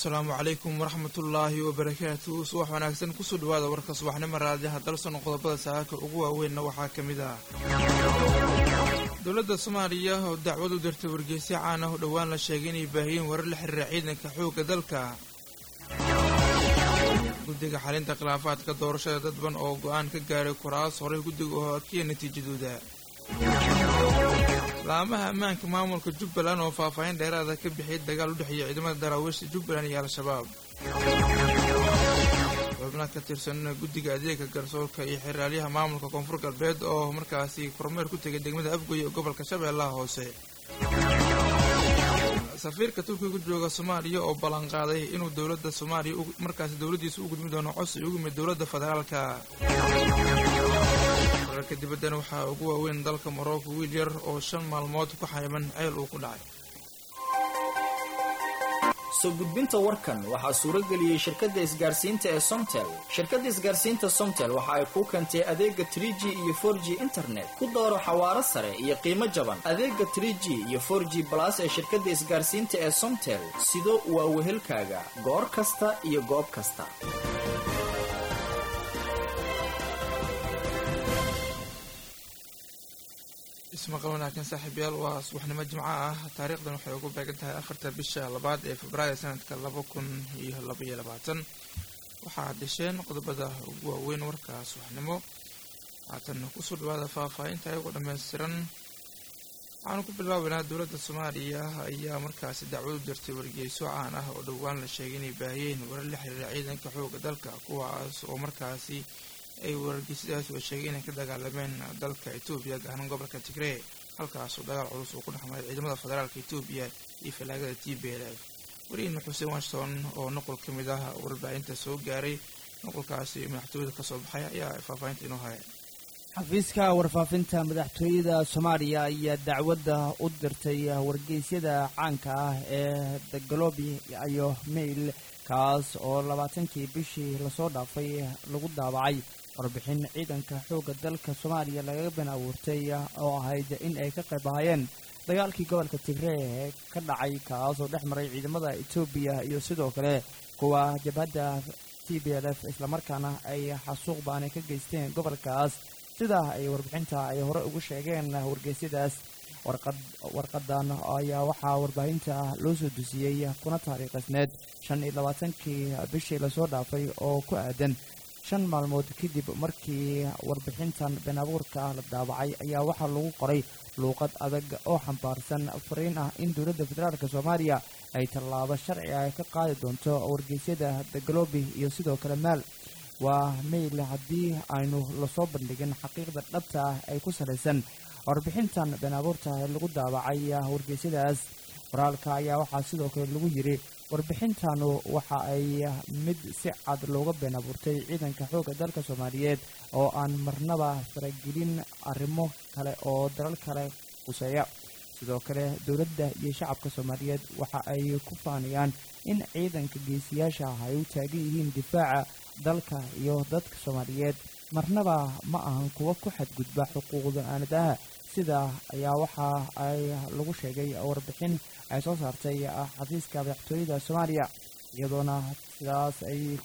asalaamu calaykum waraxmatullaahi wabarakaatu subax wanaagsan kusoo dhawaada warka subaxnimo raadiyaha dalsono qodobada saaka ugu waaweynna waxaa ka mid ah dowladda soomaaliya oo dacwad u dirtay wargeysyo caan ah oo dhowaan la sheegay inay baahiyeen warar la xiriira ciidanka xoogga dalka guddiga xalinta khilaafaadka doorashada dadban oo go-aan ka gaaray kuraas horey guddiga oo adkiya natiijadooda laamaha ammaanka maamulka jubbaland oo faahfaahin dheeraada ka bixiyay dagaal u dhexeeya ciidamada daraawiishta jubbaland iyo al-shabaab xubna ka tirsan guddiga adeega garsoorka iyo xeraalyaha maamulka koonfur galbeed oo markaasi kormeer ku tegay degmada afgoy ee gobolka shabeellaha hoose safiirka turkiga ku jooga soomaaliya oo ballanqaaday inuu dowladda soomaaliya markaasi dowladdiisa u gudmi doono codsi ugu yimid dowladda federaalka wararka dibaddana waxaa ugu waaweyn dalka morocco wiil yar oo shan maalmood ku xayman ceel uu ku dhacay soo gudbinta warkan waxaa suuro geliyey shirkadda isgaarsiinta ee somtel shirkadda isgaarsiinta somtel waxa ay kuu keentay adeega tr g iyo for g internet ku dooro xawaaro sare iyo qiimo jaban adeega tr g iyo for g balas ee shirkadda isgaarsiinta ee somtel sido waa wehelkaaga goor kasta iyo goob kasta ismaqal wanaagsan saaxiibayaal waa subaxnimo jimco ah taariikhdan waxay ugu beegan tahay afarta bisha labaad ee februaayo sanadka laba kun iyo labaiyo labaatan waxaad desheen qodobada ugu waaweyn warka subaxnimo haatan kusoo dhawaada faahfaahinta ayagoo dhammaystiran waxaanu ku bilaabaynaa dowladda soomaaliya ayaa markaasi dacwad u dirtay wargeyso caan ah oo dhowaan la sheegay inay baahiyeen warar la xiriira ciidanka xooga dalka kuwaas oo markaasi ay wargeysyadaas oo sheegay inay ka dagaalameen dalka etoobiya gahanan gobolka tigree halkaasoo dagaal culus uu ku dhexmaray ciidamada federaalka etoobiya iyo falaagada t b l f wariin xuseen washington oo nuqul ka mid ah warbaahinta soo gaaray nuqulkaasi madaxtooyada kasoo baxay ayaa faahfaahinta inoo haya xafiiska warfaafinta madaxtooyada soomaaliya ayaa dacwadda u dirtay wargeysyada caanka ah ee the globi iyo mail kaas oo labaatankii bishii lasoo dhaafay lagu daabacay warbixin ciidanka xoogga dalka soomaaliya lagaga ben abuurtay oo ahayd in ay ka qayb ahaayeen dagaalkii gobolka tigree ee ka dhacay kaasoo dhex maray ciidamada etoobiya iyo sidoo kale kuwa jabhadda t b l f islamarkaana ay xasuuq baanay ka geysteen gobolkaas sidaa ay warbixinta ay hore ugu sheegeen wargeysyadaas warqadan ayaa waxaa warbaahinta loo soo dusiyey kuna taariikhisneed shan iyo labaatankii bishii lasoo dhaafay oo ku aadan shan maalmood kadib markii warbixintan been abuurka la daabacay ayaa waxaa lagu qoray luuqad adag oo xambaarsan fariin ah in dowladda federaalk soomaaliya ay tallaabo sharci ah ka qaadi doonto wargeysyada the globi iyo sidoo kale maal waa mail haddii aynu lasoo bandhigin xaqiiqda dhabta ah ay ku salaysan warbixintan been abuurta ee lagu daabacay wargeysyadaas qoraalka ayaa waxaa sidoo kale lagu yiri warbixintanu waxa ay mid si cad looga been abuurtay ciidanka xoogga dalka soomaaliyeed oo aan marnaba faragelin arrimo kale oo dalal kale quseeya sidoo kale dowladda iyo shacabka soomaaliyeed waxa ay ku faanayaan in ciidanka geesiyaasha ah ay u taagan yihiin difaaca dalka iyo dadka soomaaliyeed marnaba ma ahan kuwa ku xadgudba xuquuqda aanadaha sida ayaa waxa ay lagu sheegay warbixin ay soo saartay xafiiska madaxtooyada soomaaliya iyadoona sidaas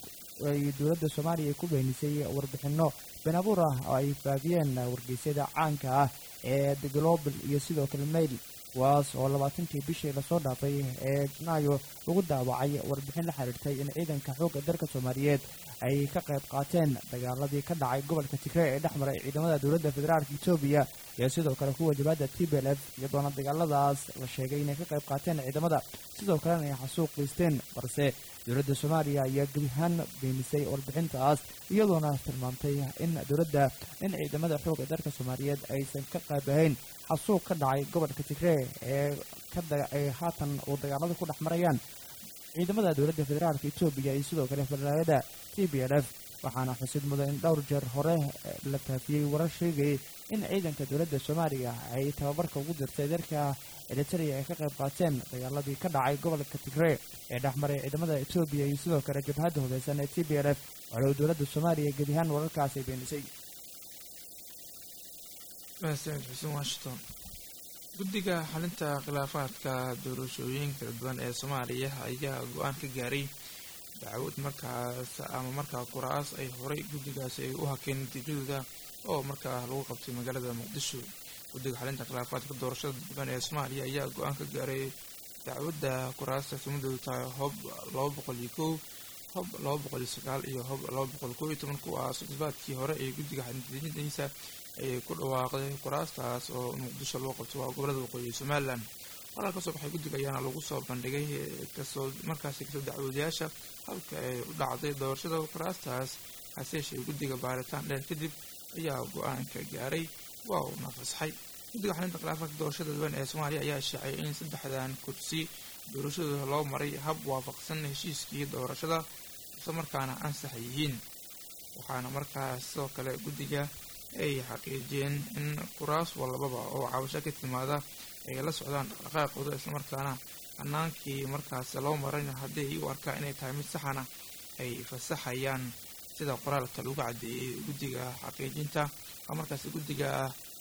ay dowladda soomaaliya ku beenisay warbixinno been abuur ah oo ay faafiyeen wargeysyada caanka ah ee the global iyo sidoo kale mail kuwaas oo labaatankii bishii lasoo dhaafay ee janaayo lagu daawacay warbixin la xiriirtay in ciidanka xoogga dalka soomaaliyeed ay ka qayb qaateen dagaaladii ka dhacay gobolka tigree ee dhex maray ciidamada dowladda federaalka etoobiya iyo sidoo kale kuwa jabhadda t b l f iyadoona dagaaladaas la sheegay inay ka qayb qaateen ciidamada sidoo kalena ay xasuuq geysteen balse dowladda soomaaliya ayaa gebihaan beenisay warbixintaas iyadoona tilmaamtay in dowladda in ciidamada xoogga dalka soomaaliyeed aysan ka qayb ahayn xasuuq ka dhacay gobolka tigree ee ay haatan uu dagaalada ku dhex marayaan ciidamada dowladda federaalka etoobiya iyo sidoo kale falaagada t b l f waxaana xusid mudan in dhowr jeer hore la faafiyey warar sheegayay in ciidanka dowladda soomaaliya ay tababarka ugu dirtay dalka eritrea ay ka qayb qaateen dagaaladii ka dhacay gobolka tigree ee dhexmaray ciidamada etoobiya iyo sidoo kale jabhadda hubeysan ee t b l f walow dowladda soomaaliya gebi ahaan wararkaasi beenisay mahadsanid xuseen washington guddiga xalinta khilaafaadka doorashooyin kala duwan ee soomaaliya ayaa go-aan ka gaaray dacwad markaas ama markaa kuraas ay horay guddigaasi ay u hakeen natiijadooda oo markaa lagu qabtay magaalada muqdisho guddiga xalinta khilaafaadka doorashada dadban ee soomaaliya ayaa go-aan ka gaaray dacwadda kuraasta sumadoodu tahay hob laba boqol iyo kow hob laba boqol iyo sagaal iyo hob laba boqol kow iyo toban kuwaas toddobaadkii hore ee guddiga xalintidiisa ay ku dhawaaqday kuraastaas oo muqdisho loo qabtay waa gobolada waqooyi somalilan qoraal ka soo baxay guddiga ayaana lagu soo bandhigay kasoo markaasi kasoo dacwoodayaasha halka ay u dhacday doorashada kuraastaas hase yeeshee guddiga baaritaan dheer kadib ayaa go-aanka gaaray waa uuna fasaxay guddiga xalinta khilaafaadka doorashada duwan ee soomaaliya ayaa sheecay in saddexdan kursi doorashadooda loo maray hab waafaqsan heshiiskii doorashada isla markaana ansax yihiin waxaana markaas sidoo kale guddiga ay xaqiijiyeen in kuraas walbaba oo cabasho ka timaada ay la socdaan dhaqdhaqaaqooda islamarkaana hanaankii markaas loo marayna haddii ay u arkaa inay tahay mid saxana ay fasaxayaan sida qoraalka lagu caddeeyey guddiga xaqiijinta oo markaas guddiga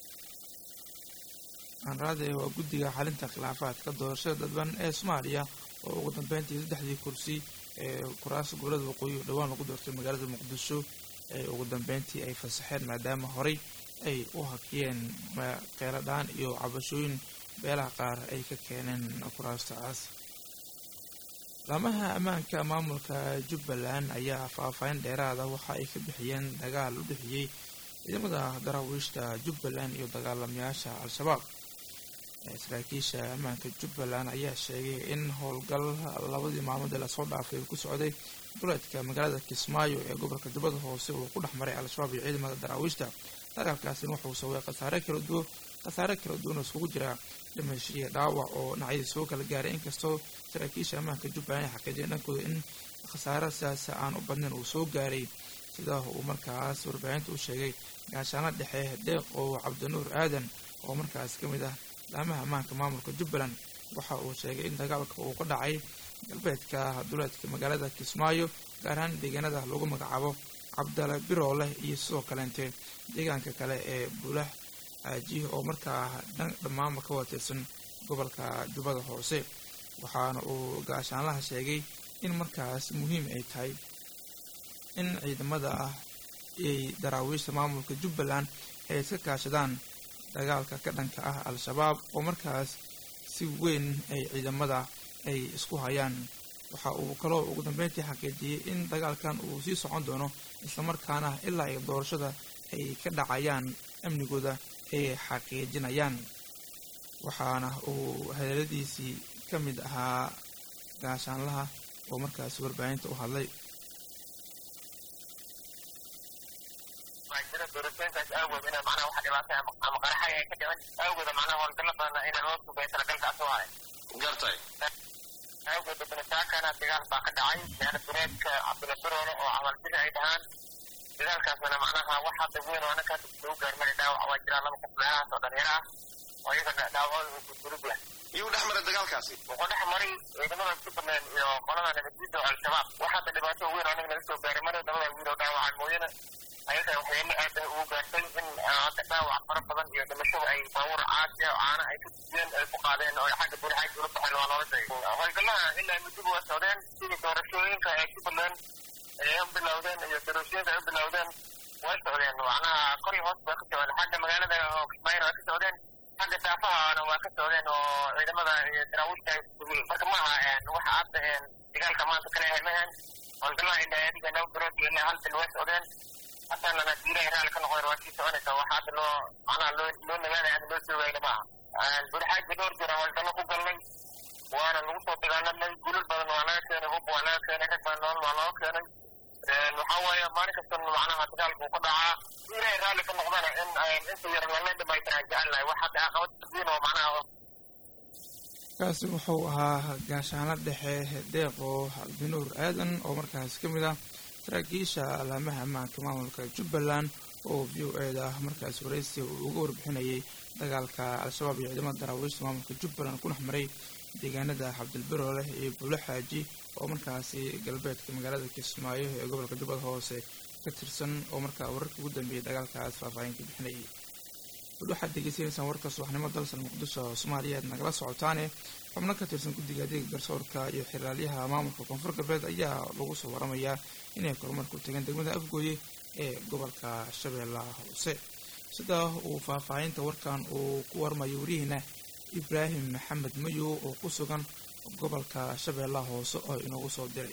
anraade waa guddiga xalinta khilaafaadka doorashada dadban ee soomaaliya oo ugu dambeyntii saddexdii kursi ee kuraas gobolada waqooyi oo dhowaan lagu doortay magaalada muqdisho ee ugu dambeyntii ay fasaxeen maadaama horey ay u hakiyeen qeeladhaan iyo cabashooyin beelaha qaar ay ka keeneen kuraastaas laamaha ammaanka maamulka jubbaland ayaa faahfaahin dheeraada waxa ay ka bixiyeen dagaal u dhexeeyey ciidamada daraawiishta jubbaland iyo dagaalamayaasha al-shabaab saraakiisha ammaanka jubbaland ayaa sheegay in howlgal labadii maalmoodee lasoo dhaafay ku socday duleedka magaalada kismaayo ee gobolka jubbada hoose uu ku dhex maray al-shabaab iyo ciidamada daraawiishta dagaalkaasina wuxuu sababay khasaare kala duwan khasaare kala duwan oo iskugu jira dhimashiya dhaawac oo dhinacyadii soo kala gaaray inkastoo saraakiisha ammaanka jubbaland ay xaqiijiyeen dhankooda in khasaare sidaasi aan u badnayn uu soo gaaray sida uu markaas warbaahinta u sheegay gaashaano dhexe deeqow cabdinuur aadan oo markaas ka mid ah laamaha ammaanka maamulka jubbaland waxa uu sheegay in dagaalka uu ka dhacay galbeedka duleedka magaalada kismaayo gaar ahaan deegaanada lagu magacaabo cabdala birooleh iyo sidoo kaleente deegaanka kale ee bulah aaji oo markaa dhammaanba ka watirsan gobolka jubbada hoose waxaana uu gaashaanlaha sheegay in markaas muhiim ay tahay in ciidamada ah ay daraawiishta maamulka jubbaland ay iska kaashadaan dagaalka ka dhanka ah al-shabaab oo markaas si weyn ay ciidamada ay isku hayaan waxa uu kaloo ugu dambeyntii xaqiijiyey in dagaalkan uu sii socon doono islamarkaana ilaa ay doorashada ay ka dhacayaan amnigooda ay xaqiijinayaan waxaana uu hadaladiisii ka mid ahaa gaashaanlaha oo markaas warbaahinta u hadlay doorashooyinkaas awgood ina macnaha waxa dhibaatay ama qaraxay ay ka dhiman awgooda macnaha howlgalla badan ina loo sugay talagalkaas oo hay gartay awgooda banitaakana dagaal baa ka dhacay meelo dureedka cabdulabiroole oo camalbiri ay dhahaan dagaalkaasna macnaha wax hadda weyn oo anaka hadda lagu gaarmana dhaawac waa jiraa laba qof meelahaas oo dhalinyaro ah oo iyaga dhaawacooda uu gurgurub yahay iyuu dhex maray dagaalkaasi wuxuu dhex maray ciidamada jubbaland iyo qolada nabadgelyada oo al-shabaab wax hadda dhibaato weyn oo anaga naga soo gaaray maray labada wiil oo dhaawacan mooyane ayaga waxyeelo aad ah ugu gaartay in hadda dhaawac fara badan iyo dhimashada ay baabuur caasi oo caana ay ku dujiyeen ay ku qaadeen oo xagga buulxaaj ula baxeen waa loola sheegay howlgalaha ilaa mudduba waa socdeen sidii doorashooyinka ay jubbaland ay u bilowdeen iyo doorashooyinka ay u bilowdeen way socdeen macnaha kor iyo hoos waa ka socdeen xagga magaalada oo kismaayona waa ka socdeen xagga daafahana waa ka socdeen oo ciidamada iyo daraawiishta ay sugeen marka maaha waxa hadda dagaalka maanta kale ahay maahan howlgalaha ilaa adiga laba bilood iyo ilaa hal bil way socdeen hataa lana diilahay raali ka noqon waa sii soconaysa waxa hadda loo macnaha loo loo nagaanaya ama loo joogayna maaha bulxaaji dhowr jira howlgallo ku galnay waana lagu soo dagaalamay gulul badan waa laga keenay hub waa laga keenay rag badan nool waa looga keenay waxaa waaye maalin kasta macnaha dagaalka uu ka dhacaa ilaahay raalli ka noqdana in inta yar lala dhamaystiraa jecel lahay wax hadda caqabad diin oo macnaha kaasi wuxuu ahaa gaashaano dhexe deeqo cabdinuur aadan oo markaas ka mid ah saraakiisha alaamaha ammaanka maamulka jubbaland oo v o e da markaas waraysi uu uga warbixinayay dagaalka al-shabaab iyo ciidamada daraawiishta maamulka jubbaland ku dhex maray deegaanada cabdilbirooleh iyo buulo xaaji oo markaasi galbeedka magaalada kismaayo ee gobolka jubbada hoose ka tirsan oo markaa wararkii ugu dambeeyay dagaalkaas faahfaahin ka bixinayay bal waxaad degeysanaysaan warka subaxnimo dalsan muqdisho soomaaliya aad nagala socotaane xubno ka tirsan guddiga adeega garsoorka iyo xiraalyaha maamulka koonfur galbeed ayaa lagu soo waramayaa inay kormar ku tageen degmada afgooye ee gobolka shabeellaha hoose sida uu faahfaahinta warkan uu ku warmayo warihiina ibraahim maxamed mayow oo ku sugan gobolka shabeellaha hoose oo inoogu soo diray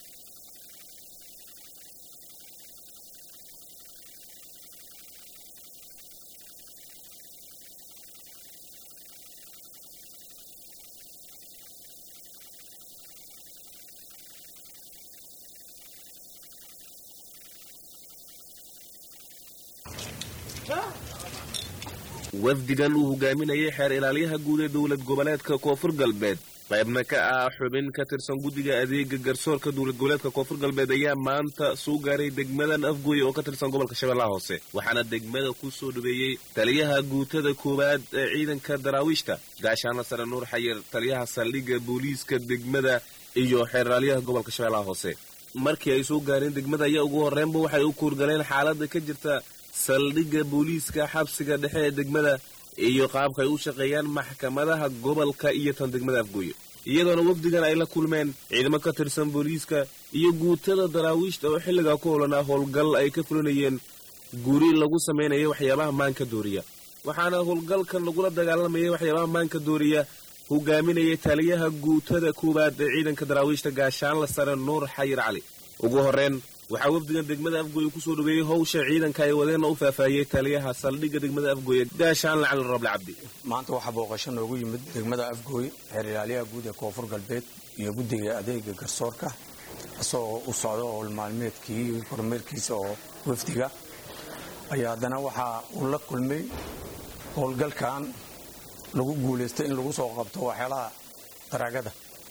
wafdigan uu hogaaminayay xeer ilaalyaha guud ee dowlad goboleedka koonfur galbeed qaybna ka ah xubin ka tirsan guddiga adeega garsoorka dowlad goboleedka koonfur galbeed ayaa maanta soo gaaray degmadan afgooye oo ka tirsan gobolka shabeellaha hoose waxaana degmada ku soo dhaweeyey taliyaha guutada koowaad ee ciidanka daraawiishta gaashaana sare nuur xayir taliyaha saldhigga booliiska degmada iyo xeer ilaalyaha gobolka shabeellaha hoose markii ay soo gaareen degmada ayaa ugu horreynba waxay u kuurgaleen xaaladda ka jirta saldhigga booliiska xabsiga dhexe ee degmada iyo qaabka ay u shaqeeyaan maxkamadaha gobolka iyo tan degmada afgooye iyadoona wafdigan ay la kulmeen ciidamo ka tirsan booliiska iyo guutada daraawiishta oo xilligaa ku holanaa howlgal ay ka fulinayeen guri lagu samaynayo waxyaabaha maanka dooriya waxaana howlgalkan lagula dagaalamayay waxyaabaha maanka dooriya hogaaminaya taliyaha guutada koowaad ee ciidanka daraawiishta gaashaanla sare nuur xayir cali ugu horreyn waxaa wafdigan degmada afgooye kusoo dhaweeyey howsha ciidanka ay wadeenna u faahfaahiyey taliyaha saldhigga degmada afgooye gaashaanle cali roble cabdi maanta waxaa booqasho noogu yimid degmada afgooye xeer ilaalyaha guud ee koonfur galbeed iyo guddiga adeega garsoorka isagoo u socda oo maalmeedkii kormeerkiisa oo wafdiga ayaa haddana waxaa uu la kulmay howlgalkan lagu guulaystay in lagu soo qabto waxyaalaha daraagada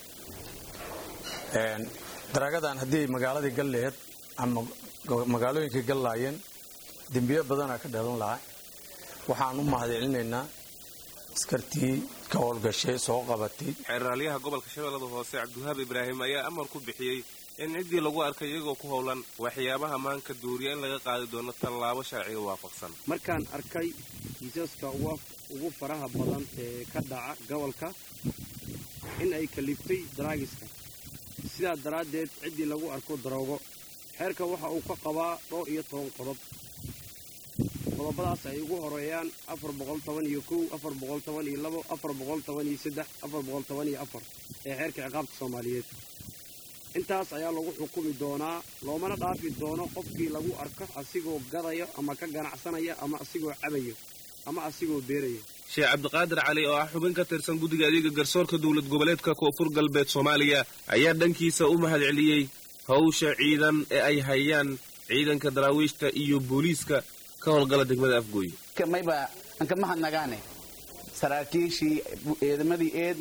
daraagadan haddii magaaladii gal laheed ama magaalooyinkay gal laayeen dembiyo badanaa ka dhalan lahaa waxaan u mahadcelinaynaa askartii ka howlgashay soo qabatay xeeraalyaha gobolka shabeellada hoose cabdiwahaab ibraahim ayaa amar ku bixiyey in ciddii lagu arkay iyagoo ku howlan waxyaabaha maanka duuriya in laga qaadi doono tallaabo sharciga waafaqsan markaan arkay kiisaska ugu faraha badan ee ka dhaca gobolka in ay kaliftay daraagiska sidaa daraaddeed ciddii lagu arko daroogo xeerka waxa uu ka qabaa dhowr iyo toban qodob qodobadaas ay ugu horeeyaan afar boqol toban iyo kow afar boqol toban iyo labo afar boqol toban iyo saddex afar boqol toban iyo afar ee xeerka ciqaabta soomaaliyeed intaas ayaa lagu xukumi doonaa loomana dhaafi doono qofkii lagu arko asigoo gadayo ama ka ganacsanaya ama asigoo cabayo ama asigoo beerayo sheekh cabdiqaadir cali oo ah xubin ka tirsan guddiga adeega garsoorka dowlad goboleedka koonfur galbeed soomaaliya ayaa dhankiisa u mahadceliyey hawsha ciidan ee ay hayaan ciidanka daraawiishta iyo booliiska ka howlgala degmada afgooye mayba anka mahadnagaane saraakiishii ciidamadii eed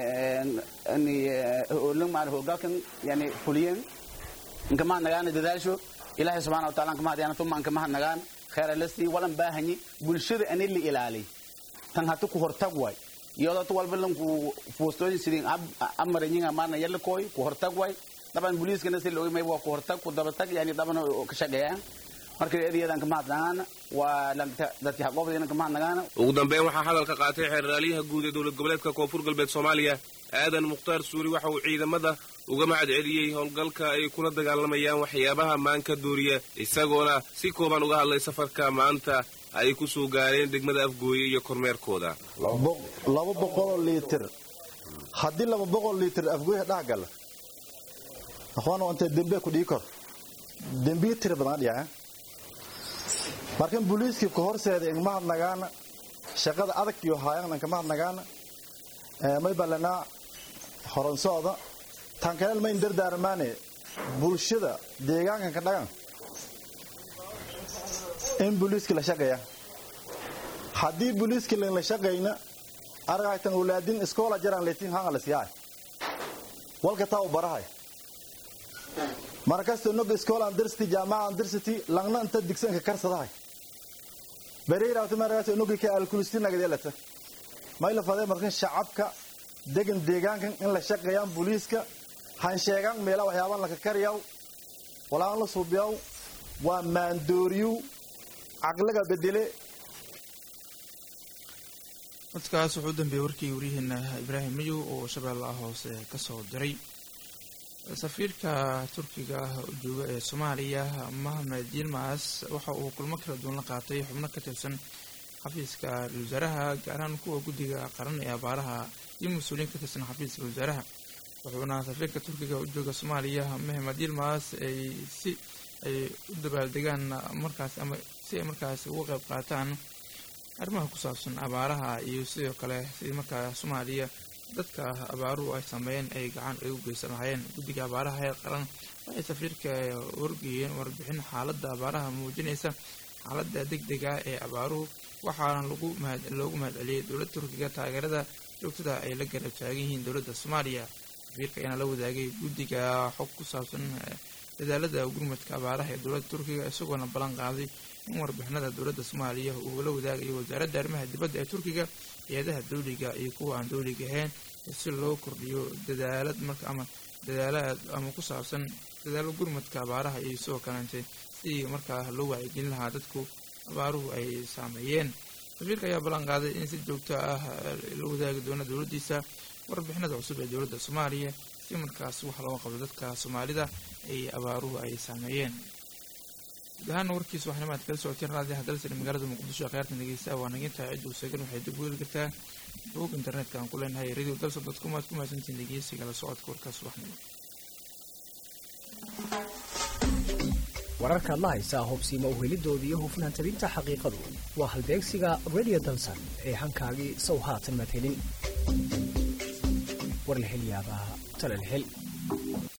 maarne hogaalkan yani fuliyeen anka mahadnagaane dadaasho ilaahay subxana wa taala anka mahadyaana tuma anka mahadnagaan khayra lasii walan baahanyi bulshada ani la ilaaliy tan hata ku hortag way iyadoo walba lanku foostooyin sidin amaranyiga maarna yalakooy ku hortag way daban booliiskana si looga may waa ku hortag ku dabatag yani daban ka shaqeeyaan marka eedayadan kama hadnagaan waa dadki haqoobdayna kama hadnagaan ugu dambeyn waxaa hadalka qaatay xeeraalyaha guud ee dowlad goboleedka koonfur galbeed soomaaliya aadan mukhtaar suuri waxa uu ciidamada uga mahad celiyey howlgalka ay kula dagaalamayaan waxyaabaha maanka dooriya isagoona si kooban uga hadlay safarka maanta ay ku soo gaareen degmada afgooye iyo kormeerkooda laba boqoloo liitir haddii laba boqol liitir afgooye dhex gala akhwaana intee dembe ku dhii kor dembiyo tira badan dhica markan booliiskii ku horseeda igma hadnagaana shaqada adag iyo haayan inkama hadnagaana may ballanaa horonsooda tankaleel mayn dardaarmaane bulshada deegaankan ka dhagan in booliiskii la shaqeeya haddii booliiskii laynla shaqayna argaytan walaadin iskoola jaraan leetiin hanga la siyaay walka taa u barahay markasta nog iskoolaan dirsiti jaamacaan dirsiti langna inta digsanka karsadahay bereyraato markaas nogi ka alkulisti nagadeelata mayla fadee markan shacabka degan deegaankan in la shaqeeyaan booliiska han sheegaan meela waxyaabaan laka kariyaw walaan la suubiyaw waa maandooriyu caqliga bedele codkaas wuxuu u dambeeyey warkii waryaheena ibraahim mayow oo shabeellaha hoose ka soo diray safiirka turkiga u jooga ee soomaaliya mohamed yilmas waxa uu kulmo kala duwan la qaatay xubno ka tirsan xafiiska ra-isul wasaaraha gaar ahaan kuwa guddiga qaran ee abaaraha iyo mas-uuliyiin ka tirsan xafiiska wasaaraha wuxuuna safiirka turkiga u jooga soomaaliya mohamed yilmas ay si ay u dabaaldegaan markaas ama si ay markaas uga qayb qaataan arrimaha ku saabsan abaaraha iyo sidoo kale sidii markaa soomaaliya dadka abaaruhu ay sameeyeen ay gacan ay u geysan lahaayeen guddiga abaaraha heer qaran waxay safiirka wargeeyeen warbixin xaaladda abaaraha muujinaysa xaaladda deg dega ee abaaruhu waxaana lagu mahad loogu mahadceliyey dowladda turkiga taageerada joogtada ay la garab taagan yihiin dowladda soomaaliya safiirka ayaana la wadaagay guddiga xog ku saabsan dadaalada gurmadka abaaraha ee dowladda turkiga isagoona ballan qaaday in warbixinada dowladda soomaaliya uu la wadaagayo wasaaradda arrimaha dibadda ee turkiga hay-adaha dawliga iyo kuwa aan dawliga ahayn si loo kordhiyo dadaalad marka ama dadaalaad ama ku saabsan dadaalo gurmadka abaaraha iyo sidoo kaleente sidii markaa loo wacyigelin lahaa dadku abaaruhu ay saameeyeen safiirka ayaa ballan qaaday in si joogto ah la wadaagi doono dowladdiisa warbixinada cusub ee dowladda soomaaliya si markaas wax looga qabto dadka soomaalida ay abaaruhu ay saameeyeen guud ahaana warkiisa waxnima aad kala socoteen raadiyaha dalsan magaalada muqdisho ee kheyrtan dhegeysta waa nagintahay ciduu segan waxay dib u heli kartaa bog internetka aan ku leenahay radio dalsan dot com aad ku mahadsantiin dhegeysiga la socodka warkaas waxnimo wararkaad la haysaa hubsiima uhelidooda iyo hufnaan tabinta xaqiiqadu waa halbeegsiga radio dalsan ee hankaagii sow haatan maad helin war la hel yaabaa tala la hel